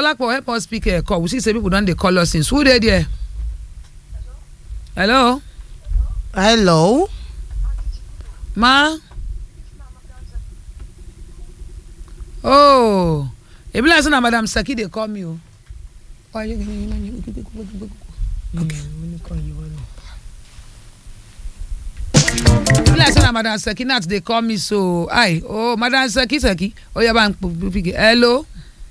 Dolapo help us speak a call we see say people don dey call us since who dey there. hello hello. ma. oh e be like say na madam saki dey call me o. okay. e be like say na madam saki nat dey call me so hi oh madam saki saki oya bá ń pè hello.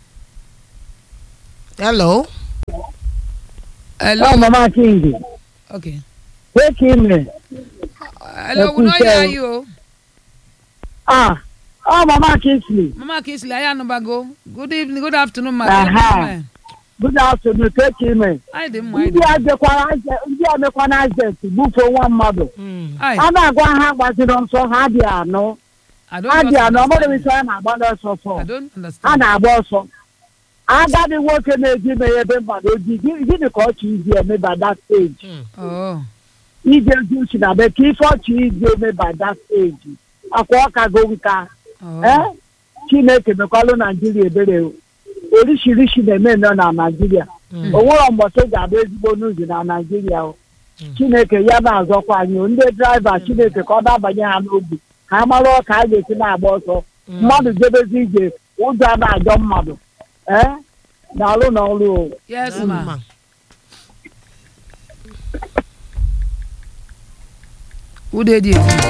hello. hello. Oh, Mama King. okay. Take him. hello we no hear you o. Ah, oh, Mama Kingsley. mama kinsley ayanubago good evening good afternoon ma. Aha. Good afternoon. Take him. anyị dị mma anyị Ndị dị a jekwara aje- ndị a mekwana agent bufee nwa mmadụ. Aye, A na-agwa ha gbaziri nsọ ha dị anọ. I don't Ha dị just anọ. Ọ bụrụ understand. isi ha na-agba n'ọsọ I fọ. don't Ha understand. na-agba ọsọ. Agadi nwoke na-eji meghe ebe mmadụ oji gị- gịnị ka ọchị izi eme by that stage? Oh, Ije ju si na be ka ife ọchị izi eme by that stage. Akwa ọka go nka. oh. ee chineke mekwalụ naijiria ebere o. orishirishi na-eme nọ na naijiria o nwere mbọsị ga-abụ ezigbo n'uzu na naijiria o chineke ya na-azọkwa anyị o. ndị draiva chineke ka ọ dabanye ha n'obi ha mara ọka a ga-esi na-agba ọsọ mmadụ jebezi ije ụjọ a na-ajọ mmadụ ee na-alụ na ọrụ o Yes, ma. Who dey there?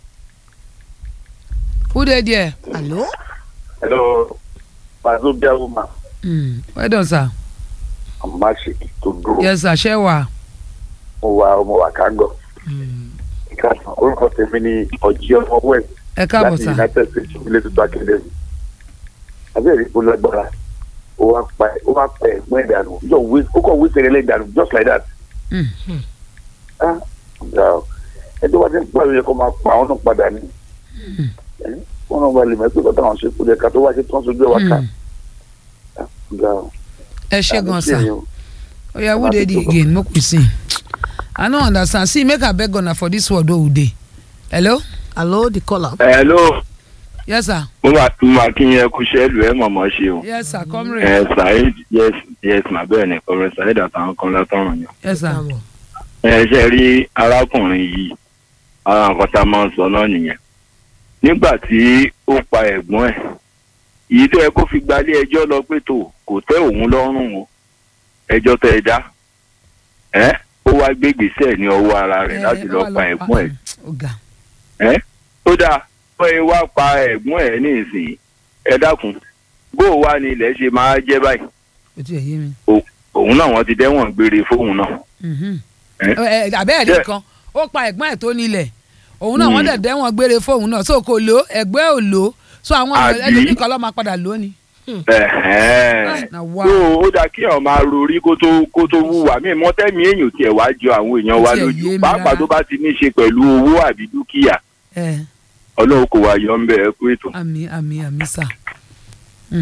Who dey there? hello. Hello, Mazobia woman. Mm. Well done, sir. I'm Mashik to do. Yes, sir. Ṣé wà? Mo wà ọmọ wa kágọ̀. Ìkàtàn orúkọ tèmi ni ọ̀jí ọmọ West Ẹ káàbọ̀, láti sir. United States ilé tuntun Academy. Abẹ́rẹ́ ìbò lágbára. Ó wá pa ó wá pa ẹ̀gbọ́n ìdànù. Yóò wí ó kàn wí sẹ́rẹ̀lẹ̀ ìdànù just like that. Mm. Ah, ọ̀gá o. Ẹjọ́ wá sí ìgbà yẹn kó máa pa àwọn náà padà ní. Wọ́n náà wà lè mẹ́tò kọ́tà àwọn ṣe kúlẹ̀ ká tó wá ṣe tán sójú ẹ̀ wá ká. Mm. Ọ̀gá o. Ẹ ṣé gan, Àmì sir. sí ẹ̀yin o. Oya, who dey there again? Make we see. I no understand. See, make I beg una for this word wey we dey. Hello? hello the caller. hello Yes, sir. mo máa mo máa kí yẹn kú sẹ́ẹ̀lù ẹ̀ mọ̀mọ́ ṣe o. Yes, sir. Comrade. ẹ saheed yes yes mà bẹ́ẹ̀ ni kọ́mrẹ́ saheed àtàwọn kan látọ̀run yẹn. Yes, sir. ẹ ṣe rí arákùnrin yìí ara nǹkan tá a máa ń sọ náà nìyẹn. nígbà tí ó pa ẹ̀gbọ́n ẹ̀ èyí tó yẹ kó fi gbalé ẹjọ́ lọ pé tó kò tẹ́ òun lọ́rùn o ẹjọ́ tẹ́ ẹ dá ẹ ó wá gbé gbèsè ní ọwọ́ ara rẹ̀ láti lọ pa ẹ̀gbọ́n ẹ̀ Ọ̀gá. ẹ ó dáa bó ẹ wá pa ẹ̀gbọ́n ẹ̀ ní ìsìn ẹ dákun bó o wá ní ilẹ̀ ṣe máa jẹ́ báyìí Ó ti ẹ̀ yé mi. òun náà wọ́n ti dẹ́wọ̀n gbére fóun náà. Mhm. Eh? Ẹ- ẹ, àbẹ́ẹ̀rí Jẹ́- kan ó pa ẹ̀gbọ́n ẹ̀ tó nílẹ̀ òun náà wọ́n Mm. dẹ̀ dẹ́wọ̀n gbére fóun náà so kò lò ó ẹ̀gbọ́n ẹ̀ ò lò ó so àwọn Àbí? ẹlòmíì kan lọ́ọ́ máa padà lò ó ni. Ẹ̀hẹ́n. na wá tó ó dáa kí èèyàn máa rorí kó tó kó tó wúwà mí mọ́tẹ́mí èèyàn tiẹ̀ wá jọ àwọn èèyàn wa Ó tiẹ̀ yé lójú mi pàápàá rárá. tó bá ti ní í ṣe pẹ̀lú owó àbí dúkìá ẹ ọlọ́run kò wá yọ ń bẹ̀ ẹ́ kú ètò. àmì àmì àmì sà. Mm.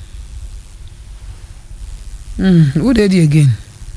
Mm. who dey there again.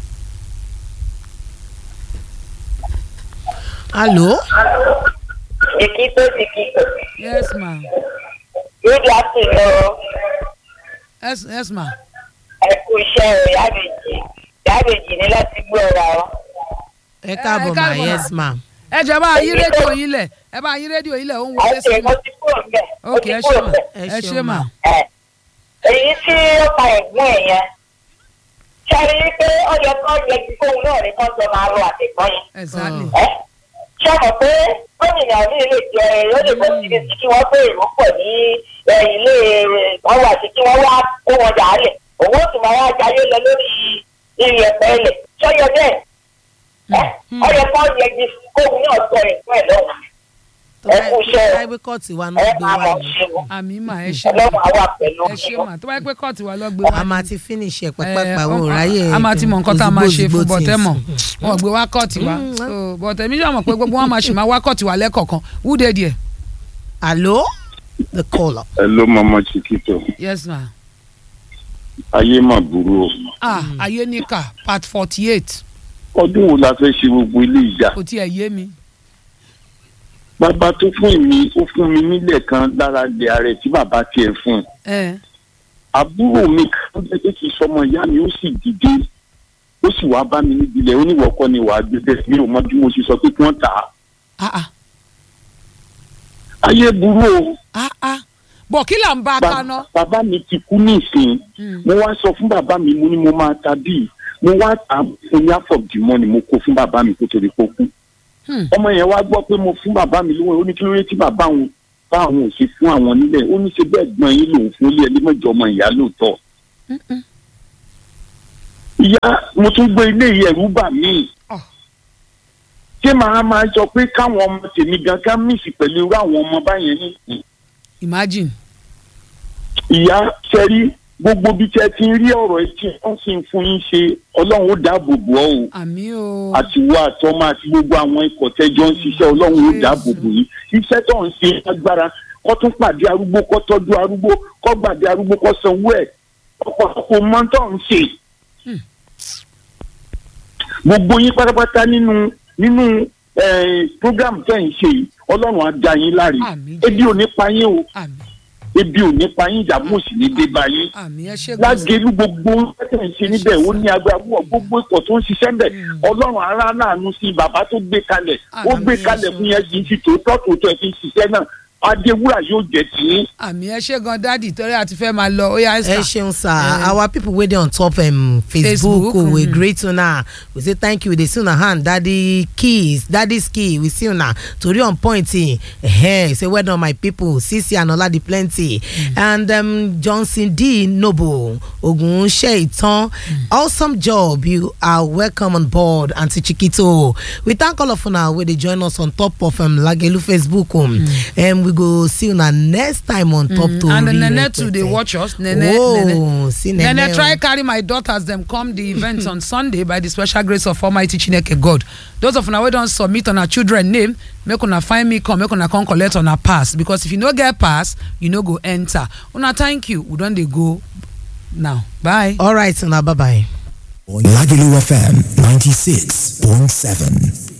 hello. Chiquito, chiquito. yes ma Good afternoon. yes, yes ma Ẹ kú iṣẹ́ rẹ̀ yábèjì. Yábèjì ní láti gbọ́ ọ̀rọ̀ àwọn. ẹ káàbọ̀ ẹ ma káàbọ̀ ma. yes ma. ẹ jẹ́ bá yí rédíò yín lẹ̀ ẹ bá yí rédíò yín lẹ̀ ó ń wọlé sí Àìsè mi. mo ti kúrò ń bẹ̀. Mo ok ti ẹ ṣé kúrò ma ń bẹ̀. ẹ ṣé ma. Ẹ, Èyí tí ó pa ẹ̀gbọ́n ẹ̀ yẹn. Ṣé a rí i pé ó yẹ kó yẹ kí fóun náà rí kó jọ máa rọ àtẹ̀gbọ́n yẹn? exactly. Ẹ ṣé o mọ̀ pé gómìnà mi lè jẹ ó lè bọ́ síbi tí kí wọ́n béèrè wọ́n pọ̀ ní ẹ, ilé wọn wà sí kí wọ́n wá kó wọn dà á lẹ̀. Òun ó sì máa wá jayé lọ lórí iyẹ̀pẹ̀ ilẹ̀. Ṣọ́yọ bẹ́ẹ̀ ẹ ọ yẹ kó yẹ kí kóun náà sọ ẹ̀gbọ́n ẹ̀ lọ́wọ́. tó Ẹ kú iṣẹ́ o. bá gbé kọ́ọ̀tì wa náà Ẹ gbé máa wa mọ̀ ni. ṣe o. àmì mà ẹ ṣé ma Ọlọ́run á wà pẹ̀lú ẹ ṣé yín. ma tó bá yẹ pé kóòtù wa lọ gbé wá. a máa ti finish ẹ Eh, pàpàpà wo ọmọ- ráyè. a máa ti mọ nǹkan tá a máa ṣe fún òzìgbò bọ́tẹ́ things. mọ̀ wọn gbé wá kọ́ọ̀tì wa so bọ́tẹ́ mi sọ mọ̀ pé gbogbo wọn máa ṣì máa wá kọ́ọ̀tì wa lẹ́kọ̀ọ̀kan who dey there. hello the caller. Hello, Mama Chiquito. yes ma Ayé mà burú o. ah ayé níkà part forty eight Ọdún wo la fẹ́ ṣe gbogbo ilé ìjà? kò tiẹ̀ yé mi. Bàbá tó fún mi, ó fún mi nílẹ̀ kan lára ilẹ̀ ààrẹ tí bàbá tiẹ̀ fún un. ẹ àbúrò mi kan jẹ́ pé kì í sọmọ ìyá mi ó sì dìde ó sì wá bá mi níbi ilẹ̀ oníwọ̀kọ́ ni wàá gbé bẹ́ẹ̀ mi ò mọ bí mo ṣe sọ pé kí wọ́n tà á ah ah ayé burú o ah ah bọ̀ kí là ń bá a Ba- kaná. bàbá mi ti kú ní ìsìn mo wá sọ fún bàbá mi mo ní mo máa ta bíi mo wá tà á fún ní àfọ̀dìmọ́ ni mo kó fún bàbá mi kó torí kó kú Hmm. ọmọ yẹn wá gbọ́ pé mo fún bàbá mi lówó ó ní kí ló dé tí bàbá òun bá àwọn ò ṣe fún àwọn nílẹ̀ ó ní ṣe bẹ́ẹ̀ gbọ́n yín lòun fún ilé ẹni mọ́jọ ọmọ ìyá lóòótọ́ ìyá mo tún gbé ilé yìí ẹ̀rú bà mí Ah. ṣé màá máa sọ pé káwọn ọmọ tèmi gan ká mísì pẹ̀lú irú àwọn ọmọ báyẹn ní imagine. ìyá sẹ́rí gbogbo bí tẹ́ ti ń rí ọ̀rọ̀ etí wọ́n sì ń fún yín ṣe ọlọ́run ó dáàbò bò ọ́ o àmì o. àti wo àtọmọ àti gbogbo àwọn ikọ̀ tẹ́jọ́ ń ṣiṣẹ́ ọlọ́run ó dáàbò bò yín iṣẹ́ tó ń ṣe agbára kó tún pàdé arúgbó kó tọ́jú arúgbó kó gbàdé arúgbó kó sanwó ẹ̀ ọ̀pọ̀lọpọ̀ mọ́ tó ń ṣe. gbogbo yín pátápátá nínú nínú eh, program tẹ́ ń ṣe yìí ọlọ́run á dá yín láre Àmín. ebi ò ní pa yín o àmì ebi ò ní pa yín ìdààmú ò sì ní dé bá yín àmì ẹ ṣe gbọ́dọ̀. lágẹ̀lú gbogbo ẹ̀tẹ̀ ń ṣe níbẹ̀ ó ní agbára púpọ̀ gbogbo ikọ̀ tó ń ṣiṣẹ́ bẹ̀ ọlọ́run ara láàánú sí bàbá tó gbé kalẹ̀ ó gbé kalẹ̀ fún yẹn kì í fi tòótọ́ tòótọ́ ẹ̀ fi ń ṣiṣẹ́ náà adéwúrà yóò jẹ́ tì í. àmì ẹ ṣe gan dádì torí àti fẹ́ máa lọ ó yá ẹ ẹ́sà. ṣeun sir our people wey dey on top um, facebook, Facebook, oh, we mhm. greet una we say thank you we dey see una hand daddy keys daddy ski we see una tori on point eh, say well done my people sisi and oladi plenty and um, johnson d noble ogun sheitan awesome job you are welcome on board aunty chikito we thank all of una wey dey join us on top of um, lagelu facebook um, and we go see una next time on top tori and nene too dey rẹpẹtẹ. watch us nene Oh, nene see Nene. nene try carry my daughters dem come the event on sunday by the special grace of almighty chineke god those of una wey don submit una children name make una find me come make una come collect una pass because if you no get pass you no go enter una thank you we don dey go now bye. All right, now bye bye. Lagelu FM 96.7.